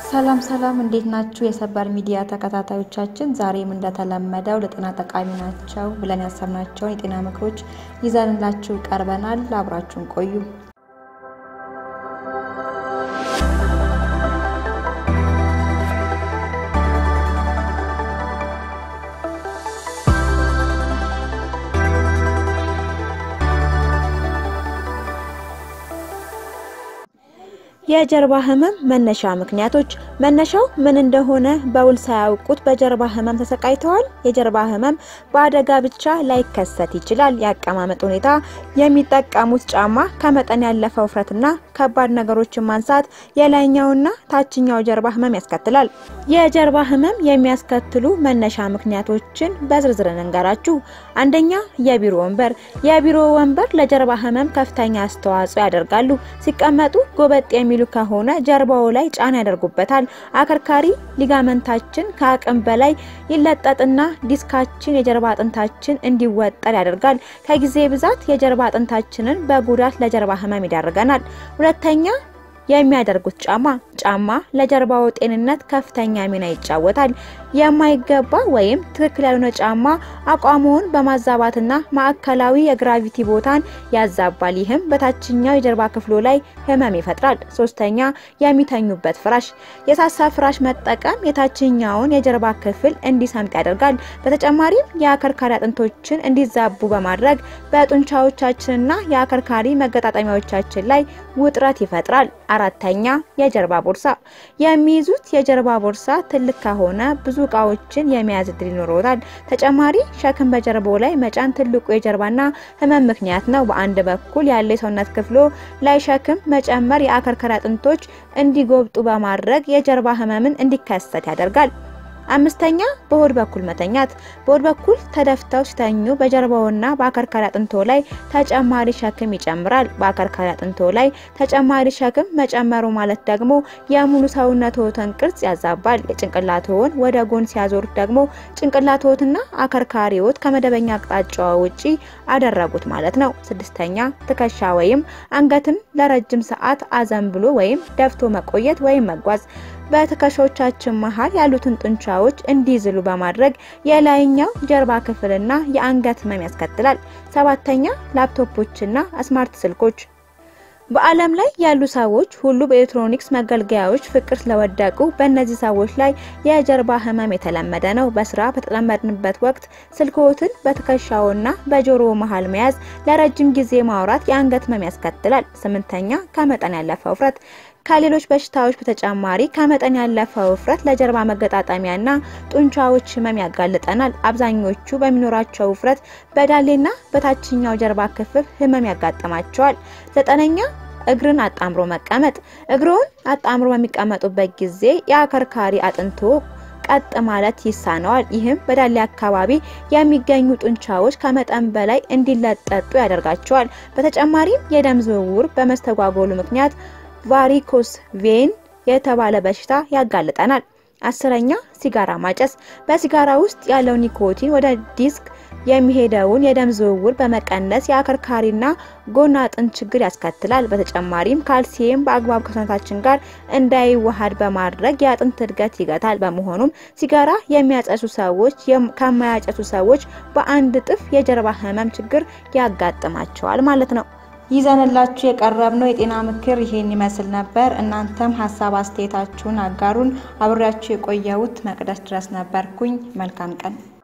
ሰላም ሰላም፣ እንዴት ናችሁ? የሰበር ሚዲያ ተከታታዮቻችን፣ ዛሬም እንደተለመደው ለጤና ጠቃሚ ናቸው ብለን ያሰብናቸውን የጤና ምክሮች ይዘንላችሁ ቀርበናል። አብራችሁን ቆዩ። የጀርባ ህመም መነሻ ምክንያቶች። መነሻው ምን እንደሆነ በውል ሳያውቁት በጀርባ ህመም ተሰቃይተዋል? የጀርባ ህመም በአደጋ ብቻ ላይከሰት ይችላል። የአቀማመጥ ሁኔታ፣ የሚጠቀሙት ጫማ፣ ከመጠን ያለፈ ውፍረትና ከባድ ነገሮችን ማንሳት የላይኛውና ታችኛው ጀርባ ህመም ያስከትላል። የጀርባ ህመም የሚያስከትሉ መነሻ ምክንያቶችን በዝርዝር እንንገራችሁ። አንደኛ፣ የቢሮ ወንበር። የቢሮ ወንበር ለጀርባ ህመም ከፍተኛ አስተዋጽኦ ያደርጋሉ። ሲቀመጡ ጎበጥ የሚሉ ከሆነ ጀርባው ላይ ጫና ያደርጉበታል። አከርካሪ ሊጋመንታችን ከአቅም በላይ ይለጠጥና ዲስካችን የጀርባ አጥንታችን እንዲወጠር ያደርጋል። ከጊዜ ብዛት የጀርባ አጥንታችንን በጉዳት ለጀርባ ህመም ይዳርገናል። ሁለተኛ የሚያደርጉት ጫማ ጫማ ለጀርባው ጤንነት ከፍተኛ ሚና ይጫወታል። የማይገባ ወይም ትክክል ያልሆነ ጫማ አቋሙን በማዛባትና ማዕከላዊ የግራቪቲ ቦታን ያዛባል። ይህም በታችኛው የጀርባ ክፍሎ ላይ ህመም ይፈጥራል። ሶስተኛ የሚተኙበት ፍራሽ የሳሳ ፍራሽ መጠቀም የታችኛውን የጀርባ ክፍል እንዲሰምጥ ያደርጋል። በተጨማሪም የአከርካሪ አጥንቶችን እንዲዛቡ በማድረግ በጡንቻዎቻችንና የአከርካሪ መገጣጠሚያዎቻችን ላይ ውጥረት ይፈጥራል። አራተኛ የጀርባ ቦርሳ የሚይዙት የጀርባ ቦርሳ ትልቅ ከሆነ ብዙ እቃዎችን የመያዝ እድል ይኖረውታል። ተጨማሪ ሸክም በጀርባው ላይ መጫን ትልቁ የጀርባና ህመም ምክንያት ነው። በአንድ በኩል ያለ የሰውነት ክፍሎ ላይ ሸክም መጨመር የአከርካሪ አጥንቶች እንዲጎብጡ በማድረግ የጀርባ ህመምን እንዲከሰት ያደርጋል። አምስተኛ በሆድ በኩል መተኛት። በሆድ በኩል ተደፍተው ሲተኙ በጀርባውና በአከርካሪ አጥንቶ ላይ ተጨማሪ ሸክም ይጨምራል። በአከርካሪ አጥንቶ ላይ ተጨማሪ ሸክም መጨመሩ ማለት ደግሞ የሙሉ ሰውነትዎትን ቅርጽ ያዛባል። የጭንቅላትዎን ወደ ጎን ሲያዞሩት ደግሞ ጭንቅላትዎትና አከርካሪዎት ከመደበኛ አቅጣጫዋ ውጪ አደረጉት ማለት ነው። ስድስተኛ ትከሻ ወይም አንገትን ለረጅም ሰዓት አዘንብሎ ወይም ደፍቶ መቆየት ወይም መጓዝ በትከሻዎቻችን መሀል ያሉትን ጡንቻዎች እንዲዝሉ በማድረግ የላይኛው ጀርባ ክፍልና የአንገት ህመም ያስከትላል። ሰባተኛ ላፕቶፖችና ስማርት ስልኮች በዓለም ላይ ያሉ ሰዎች ሁሉ በኤሌክትሮኒክስ መገልገያዎች ፍቅር ስለወደቁ በእነዚህ ሰዎች ላይ የጀርባ ህመም የተለመደ ነው። በስራ በተጠመድንበት ወቅት ስልክዎትን በትከሻውና በጆሮ መሃል መያዝ፣ ለረጅም ጊዜ ማውራት የአንገት ህመም ያስከትላል። ስምንተኛ ከመጠን ያለፈ ውፍረት ከሌሎች በሽታዎች በተጨማሪ ከመጠን ያለፈ ውፍረት ለጀርባ መገጣጠሚያና ጡንቻዎች ህመም ያጋልጠናል። አብዛኞቹ በሚኖራቸው ውፍረት በዳሌና በታችኛው ጀርባ ክፍል ህመም ያጋጥማቸዋል። ዘጠነኛ እግርን አጣምሮ መቀመጥ። እግሮን አጣምሮ በሚቀመጡበት ጊዜ የአከርካሪ አጥንቶ ቀጥ ማለት ይሳነዋል። ይህም በዳሌ አካባቢ የሚገኙ ጡንቻዎች ከመጠን በላይ እንዲለጠጡ ያደርጋቸዋል። በተጨማሪም የደም ዝውውር በመስተጓጎሉ ምክንያት ቫሪኮስ ቬን የተባለ በሽታ ያጋልጠናል። አስረኛ ሲጋራ ማጨስ። በሲጋራ ውስጥ ያለው ኒኮቲን ወደ ዲስክ የሚሄደውን የደም ዝውውር በመቀነስ የአከርካሪና ጎን አጥንት ችግር ያስከትላል። በተጨማሪም ካልሲየም በአግባብ ከሰውነታችን ጋር እንዳይዋሃድ በማድረግ የአጥንት እድገት ይገታል። በመሆኑም ሲጋራ የሚያጨሱ ሰዎች ከማያጨሱ ሰዎች በአንድ እጥፍ የጀርባ ህመም ችግር ያጋጥማቸዋል ማለት ነው። ይዘንላችሁ የቀረብነው የጤና ምክር ይሄን ይመስል ነበር። እናንተም ሀሳብ አስተያየታችሁን አጋሩን። አብሬያችሁ የቆየሁት መቅደስ ድረስ ነበርኩኝ። መልካም ቀን